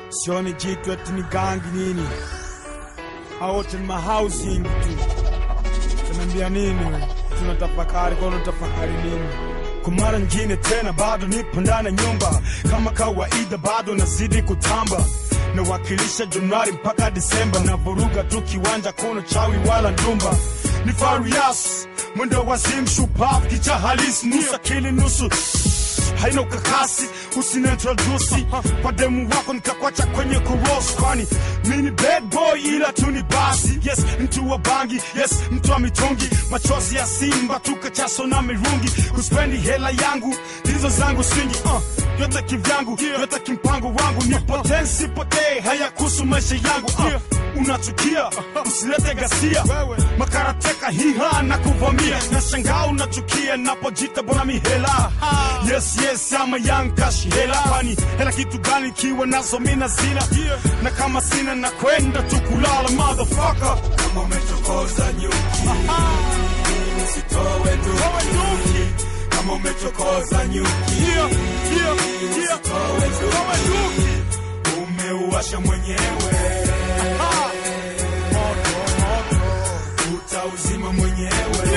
sioni jitu eti ni gangi nini, hao wote ni mahousing tu. Tunaambia nini? Tunatafakari kwa unatafakari nini? Kwa mara nyingine tena bado nipo ndani ya nyumba kama kawaida, bado nazidi kutamba nawakilisha Januari mpaka Disemba, na vuruga tu kiwanja, kuna chawi wala ndumba. Ni Farias mwendo wazimu, shupavu, kicha halisi, nusu akili nusu haina ukakasi, usiniintrodusi kwa demu wako nikakwacha kwenye kurosi, kwani mi ni bad boy ila tu ni basi. Yes, mtu wa bangi, yes, mtu wa mitungi, machozi ya simba tukachaso na mirungi, kuspendi hela yangu hizo zangu singi uh, yote kivyangu, yote kimpango wangu, nipotee nsipotee, haya kuhusu maisha yangu uh, unachukia usilete gasia makarateka hiha na kuvamia na shangaa unachukia napojita bona mihela yes yes ama yankashi hela kwani hela kitu gani kiwa nazo mina zina na kama sina na kwenda tu kulala motherfucker kama umechokoza nyuki usitowe nduki kama umechokoza nyuki Yeah, yeah, yeah. usitowe nduki umeuasha mwenyewe Ah. Moto, moto. utauzima mwenyewe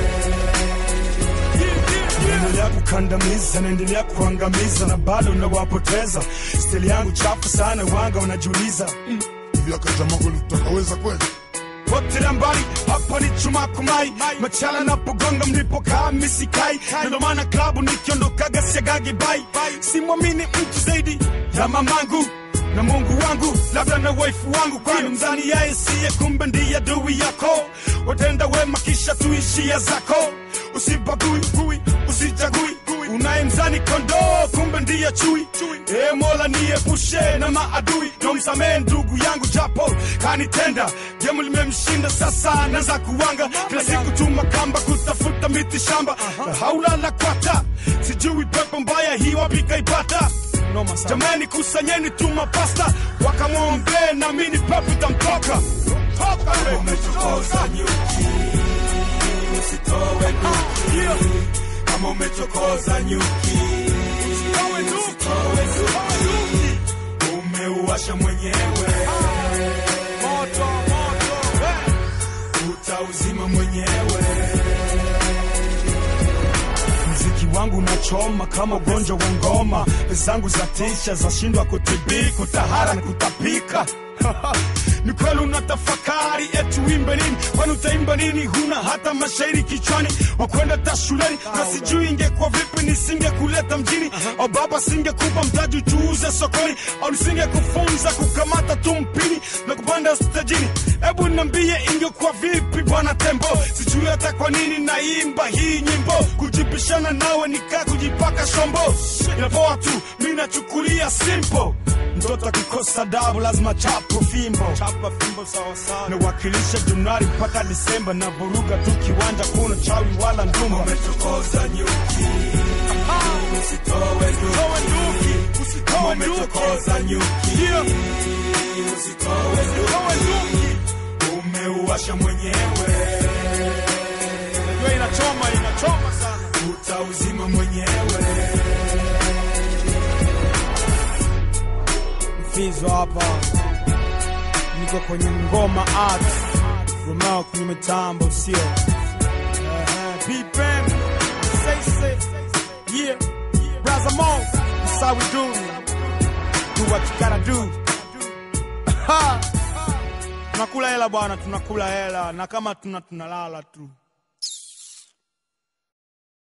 naendelea kukandamiza, naendelea kuangamiza na bado nawapoteza. Stili yangu chafu sana, wanga wanajiuliza vyaka jamaa kweli tutakaweza kweli potela mbali hapa ni chuma kumai machala napogonga mlipokaa misikai na ndo maana klabu nikiondokaga siagagi bai simwamini mtu zaidi ya mamangu na mungu wangu labda na waifu wangu kwani mzani yaye siye kumbe ndiye adui yako watenda wema kisha tuishia zako usibagui gui usijagui unayemzani kondoo kumbe ndiye chui e mola niepushe na maadui nomsamee ndugu yangu japo kanitenda gemu limemshinda sasa naza kuwanga kila siku tuma kamba kutafuta miti shamba na haula la kwata sijui pepo mbaya hii wapi kaipata jamani kusanyeni tuma pasta wakamwombee na mini pepo itamtoka Toka, kama we. umechokoza nyuki usitowe nduki Yeah. kama umechokoza nyuki Towe tu. usitowe nduki umeuasha mwenyewe Moto, moto, we. utauzima mwenyewe mziki wangu unachoma kama ugonjwa wa ngoma zangu za tisha zashindwa kutibi kutahara na kutapika ni kweli unatafakari eti uimbe nini kwani utaimba nini huna hata mashairi kichwani wakwenda ta shuleni na sijui ingekuwa vipi nisingekuleta mjini au baba singekupa mtaji uchuuze sokoni au nisingekufunza kukamata tu mpini na kupanda stajini hebu niambie ingekuwa vipi bwana tembo sijui hata kwa nini naimba hii nyimbo kujipishana nawe nikaa kujipaka shombo inapoa tu mi nachukulia simple mtoto akikosa dabu lazima chapo fimbo chapa fimbo sawasawa nawakilisha januari mpaka disemba na vuruga tu kiwanja kuna chawi wala ndumba umechokoza nyuki usitowe nduki kama umechokoza nyuki usitowe nduki umeuasha mwenyewe Najua inachoma inachoma sana utauzima mwenyewe mfizo hapa niko kwenye ngoma art romao kwenye mitambo sio Uh-huh. P-Bam, say, say, yeah, Brother Mo, that's how we do. Do what you gotta do. Ha! tunakula hela bwana tunakula hela na kama tuna tunalala tu